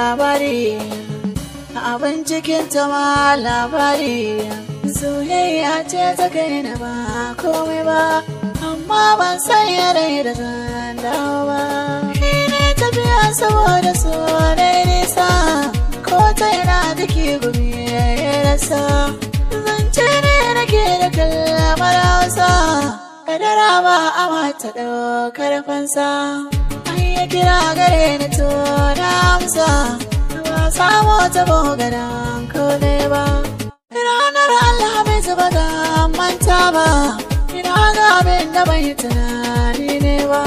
labari abin cikin ta ma labari soyayya ce ta kai na ba komai ba amma ban san yare da zan dawo ba shi ne tafiya saboda so na nisa ko ta yana jiki gumi ya rasa zance ne nake da kalmar hausa kadara ba a mata ɗaukar fansa an yi kira gare ni to na amsa ba samu ta bogaran kone ba ranar alhamis ba ga manta ba ina ga abin da bai tunani ne ba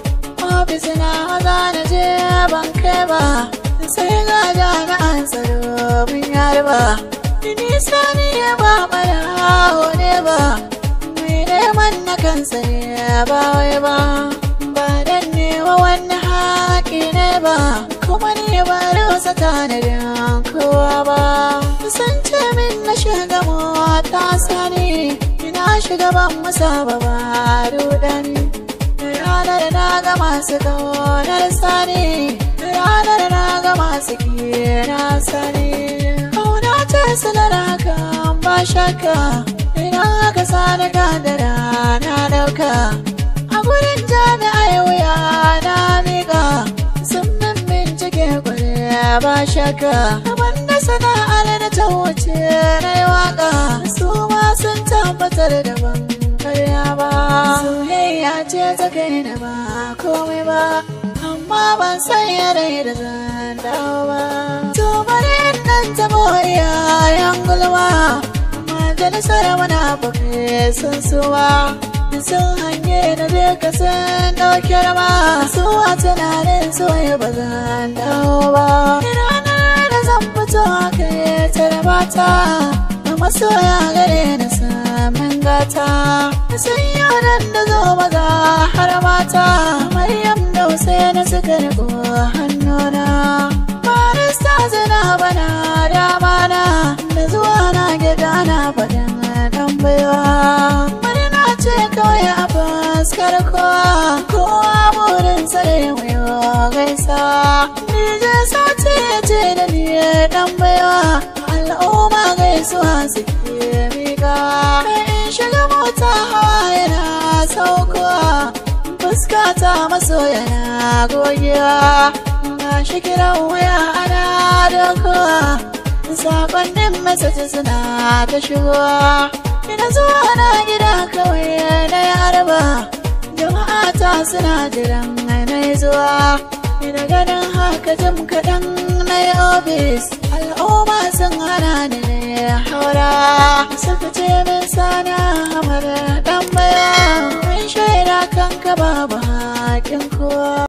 ofis na za na je ban kai ba sai ga jami'an tsaro mun yarba nisa ne ba mara ne ba mai neman na kansa ne ba wai ba ba dan ne wa wani haƙi ne ba kuma ne ba rusa tanadin kowa ba san ce min na shiga mota sani ina shiga ban masa ba ba rudani ranar na ga masu ƙaunar sani ranar na ga masu kira sani kauna ta sanar hakan ba shakka idan aka sani kadara na dauka a gurin jami'ai wuya na miƙa sun min bincike kwarai ba shakka abin da sana'ar da ta wuce na yi waka su ma sun tabbatar da ban karya ba soyayya ce ta kai na ba komai ba amma ban san yare da zan dawo ba to bari nan tabo iyayen gulma majalisar munafukai sun suwa sun hanye da duka sun ɗauki rama su a tunanin soya ba zan dawo ba ranar da zan fito aka yi tarbata da masoya gare na samun gata sun yi nan da zo maza har mata maryam da na suka riko hannuna barista zina bana dama na da zuwa na gida na faɗin ɗan baiwa murna ce kawai a fuskar kowa kowa burin tsare mai gaisa nije sauti ya ce da ni ɗan baiwa al'umma gaisuwa suke miƙa in shiga mota hawa yana saukowa fuskata maso yana gogewa na shi kiran waya ana dokowa sakonnin masaji suna ta shigowa ina zuwa na gida kawai na yarba jama'a ta suna jiran na zuwa ina ganin haka jim kaɗan na yi ofis al'umma sun hana ni na haura suka ce min sana hamar ɗan baya mun shaida kanka babu haƙin kowa